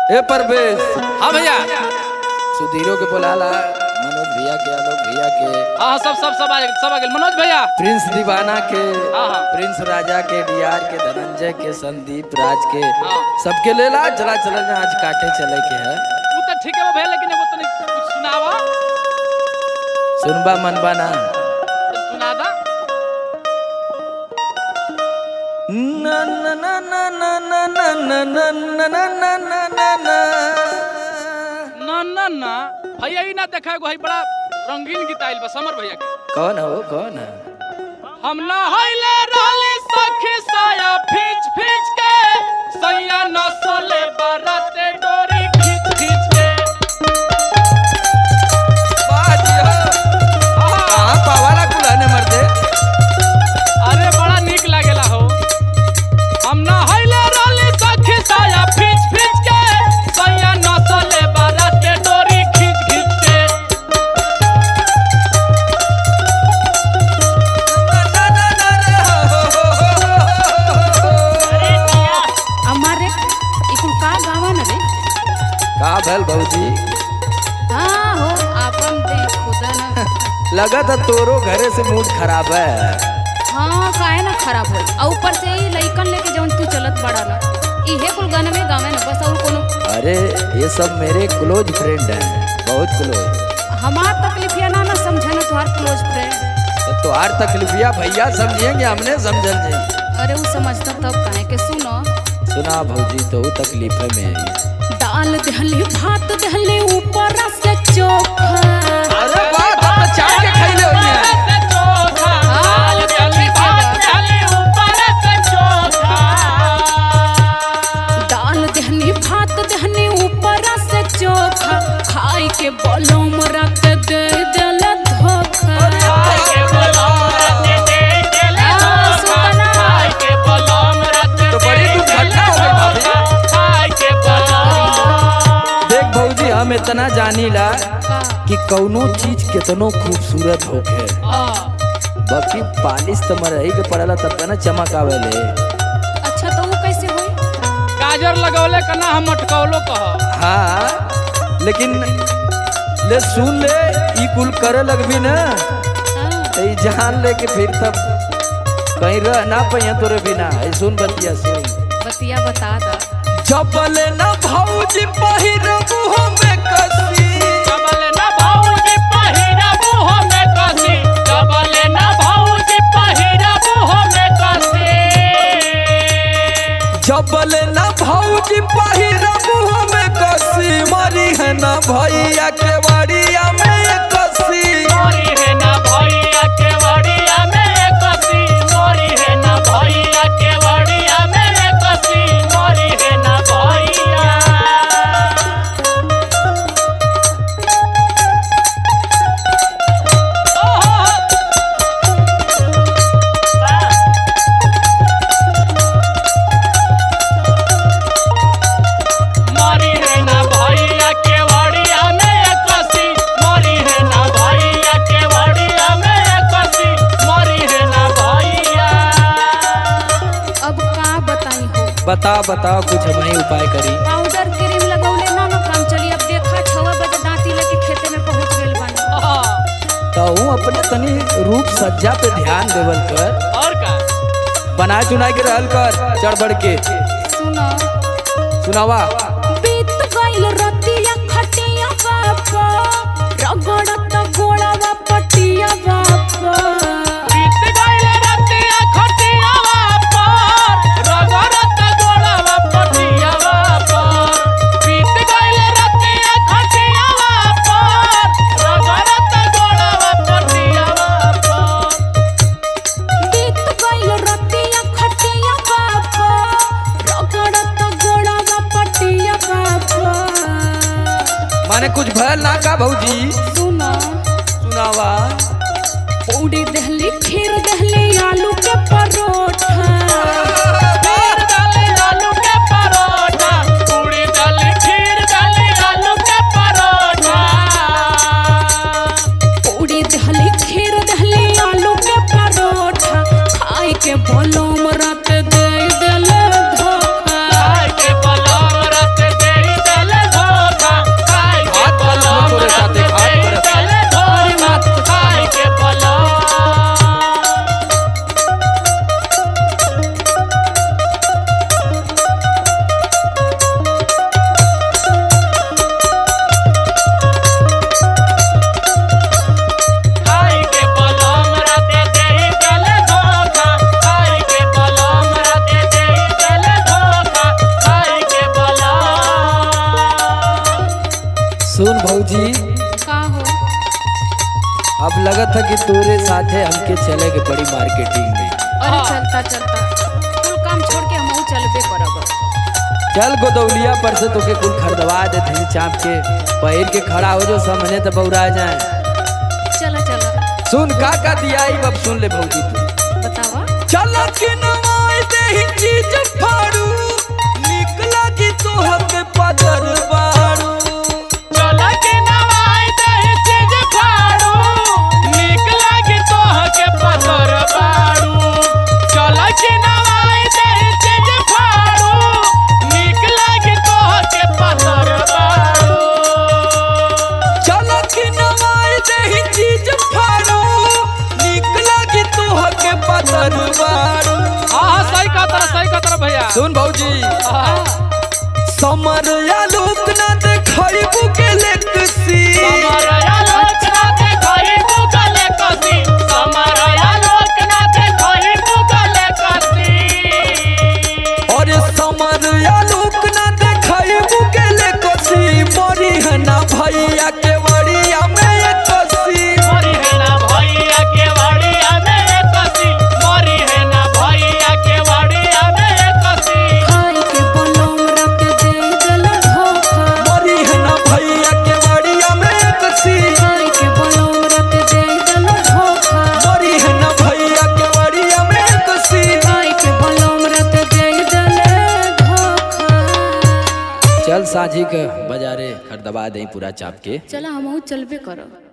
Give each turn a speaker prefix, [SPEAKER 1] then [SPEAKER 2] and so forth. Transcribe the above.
[SPEAKER 1] ए परवेश
[SPEAKER 2] हाँ भैया
[SPEAKER 1] सुधीरो के बोलाला मनोज भैया के आलोक भैया के
[SPEAKER 2] हाँ हाँ, सब सब सब आ सब आ गेल मनोज भैया
[SPEAKER 1] प्रिंस दीवाना के
[SPEAKER 2] हाँ, हाँ।
[SPEAKER 1] प्रिंस राजा के डीआर के धनंजय के संदीप राज के
[SPEAKER 2] हाँ।
[SPEAKER 1] सबके लेला चला चला जा आज काटे चले के है
[SPEAKER 2] वो तो ठीक है वो भैया लेकिन एगो तनी कुछ सुनावा
[SPEAKER 1] सुनबा मनबा ना
[SPEAKER 2] तो सुना दा
[SPEAKER 1] ना ना ना ना ना ना ना ना ना ना ना ना ना ना ना
[SPEAKER 2] ना ना ना भैया ही ना देखा एगो है बड़ा रंगीन गीत आइल बा समर भैया के
[SPEAKER 1] कौन है वो कौन है
[SPEAKER 2] हम ना हइले रहली सखी साया फीच फीच के सैया नसले बरते डोरी खींच खींच के
[SPEAKER 1] कहाँ पावाला कुलाने मर्दे
[SPEAKER 2] अरे बड़ा निक लागेला हो हम ना हइले रहली सखी साया फीच फीच के सैया नसले बरते डोरी खींच खींच के
[SPEAKER 3] हमारे इकुल का गावन रे
[SPEAKER 1] का भल भौजी
[SPEAKER 3] हाँ हो आपन दे खुदा न
[SPEAKER 1] लगा था तोरो घरे से मूड खराब है
[SPEAKER 3] हाँ काहे ना खराब हो और ऊपर से ही लइकन लेके जवन तू चलत बड़ा ना इहे कुल गाने में गावे ना बस और कोनो
[SPEAKER 1] अरे ये सब मेरे क्लोज फ्रेंड हैं बहुत क्लोज
[SPEAKER 3] हमार तकलीफ या ना ना समझे ना तुम्हार क्लोज फ्रेंड
[SPEAKER 1] तो तुहार तकलीफिया भैया समझेंगे हमने समझल जाई
[SPEAKER 3] अरे वो समझता तब काहे के सुनो
[SPEAKER 1] सुना भौजी तो वो तकलीफ में आई
[SPEAKER 3] दाल दहले भात दहले ऊपर से चोखा
[SPEAKER 1] अरे वाह तब तो चाट के खैले होई है
[SPEAKER 3] हाँ, वो तो ठीक है दाल दहनी भात दहनी ऊपर से चोखा खाई के बलम रख दे दिल धोखा हाँ, सुतना।
[SPEAKER 1] तो बड़ी दुर्घटना हो गई भाभी देख भौजी हम इतना जानीला
[SPEAKER 3] का
[SPEAKER 1] कि कौनो चीज कितनो खूबसूरत होखे बाकी पालिश तो मरही के पड़ला तब ना चमक आवेले
[SPEAKER 3] अच्छा तो वो कैसे हुई
[SPEAKER 2] गाजर लगौले कना हम अटकौलो कह
[SPEAKER 1] हाँ लेकिन ले सुन ले ई कुल करे लगबी ना
[SPEAKER 3] हाँ,
[SPEAKER 1] तो ई जान ले के फिर तब कहीं रह ना पहिया तोरे बिना ऐ सुन बतिया सुन
[SPEAKER 3] बतिया बता दा
[SPEAKER 1] चपले ना भौजी पहिरबू हमें कसी
[SPEAKER 2] कबले ना भाऊजी पहिरा मुँह में कसी कबले ना भाऊजी पहिरा मुँह में कसी
[SPEAKER 1] चपले ना भौजी पहिरबू हमें कसी मरी है ना भैया के बड़िया में कसी
[SPEAKER 2] मोरी है ना भैया के वड़िया में कसी मोरी है ना भैया के वड़िया में कसी मोरी है ना भैया मोरी है ना भैया के वड़िया में कसी मोरी है ना भैया के वड़िया में कसी मोरी है ना भैया
[SPEAKER 3] अब का बताई हो
[SPEAKER 1] बता बताओ कुछ हम ही उपाय करी
[SPEAKER 3] पाउडर क्रीम लगौले ना ना काम चली अब देखा छवा बजे दांती लेके खेते में पहुंच गेल बानी
[SPEAKER 1] तो हूँ अपने तनी रूप सज्जा पे ध्यान देवल कर
[SPEAKER 2] और का
[SPEAKER 1] बना चुना के रहल कर चढ़ बढ़ के
[SPEAKER 3] सुनो
[SPEAKER 1] सुनावा
[SPEAKER 3] बीत गइल रतिया खटिया बापा रगड़त गोड़ावा पटिया बापा
[SPEAKER 2] बीत गइल रतिया खटिया पर रगड़त गोड़वा पटिया पर बीत गइल रतिया खटिया पर रगड़त गोड़वा पटिया पर
[SPEAKER 3] बीत गइल रतिया खटिया बापा रगड़त गोड़ावा पटिया बापा
[SPEAKER 1] माने कुछ भयल ना का भौजी
[SPEAKER 3] सुनो
[SPEAKER 1] सुनावा
[SPEAKER 3] पूड़ी दहली खीर दहली आलू के परोठा
[SPEAKER 2] खीर डाली आलू के परोठा पूरी डाली खीर डाली आलू के परोठा
[SPEAKER 3] पूड़ी दहली खीर दहली आलू के परोठा खाए के बोलो मरत दे दिल धोखा
[SPEAKER 2] खाए के पलंग रत दे
[SPEAKER 1] सुन भौजी
[SPEAKER 3] का हो
[SPEAKER 1] अब लगत है कि तोरे साथे हमके चले के बड़ी मार्केटिंग में
[SPEAKER 3] अरे
[SPEAKER 2] हाँ।
[SPEAKER 3] चलता चलता कुल काम छोड़ के हम चलबे करब
[SPEAKER 1] चल गोदौलिया पर से तोके कुल खरीदवा दे धी चाप के पहिर के खड़ा हो जो सामने तो बौरा जाए
[SPEAKER 3] चला चला
[SPEAKER 1] सुन का का दिया अब सुन ले भौजी तू
[SPEAKER 3] बतावा
[SPEAKER 1] चल के नवाई दे ही चीज फाड़ू निक लगी तोहर के पदर बाड़ू
[SPEAKER 2] चल के नवाई दही चीज फाड़ू नीक लागी तोह के पतर बाड़ू चल के नवाई दही चीज फाड़ू नीक लागी तोह के पतर बाड़ू
[SPEAKER 1] चल के नवाई दे ही चीज फाड़ू निक लगी तोहर के पदर बाड़ू
[SPEAKER 2] हाँ हाँ सही कहा तरह सही कहा तरह भैया
[SPEAKER 1] सुन भौजी
[SPEAKER 2] हाँ
[SPEAKER 1] समर या लोक ना देखई बुके लेकसी
[SPEAKER 2] समरया लोचना देखई मुगले कसी समरया लोचना देखई मुगले कसी
[SPEAKER 1] और समर या लोक ना देखई बुके लेकसी मरी है ना भैया के वड़िया में एक कसी
[SPEAKER 2] मरी है ना भैया के वाड़िया में एक कसी मरी है ना भैया के वाड़िया में एक कसी
[SPEAKER 3] खाई के बलम रख दे दल धोखा
[SPEAKER 1] मरी है ना भैया के वड़िया में एक कसी
[SPEAKER 3] खाई के बलम रख दे दल धोखा
[SPEAKER 1] मरी है ना भैया के वड़िया में एक कसी
[SPEAKER 3] खाई के बलम रख दे दल धोखा
[SPEAKER 1] चल साझी के बाजारे खरीदवा दे पूरा चाप के
[SPEAKER 3] चला हम चलबे करब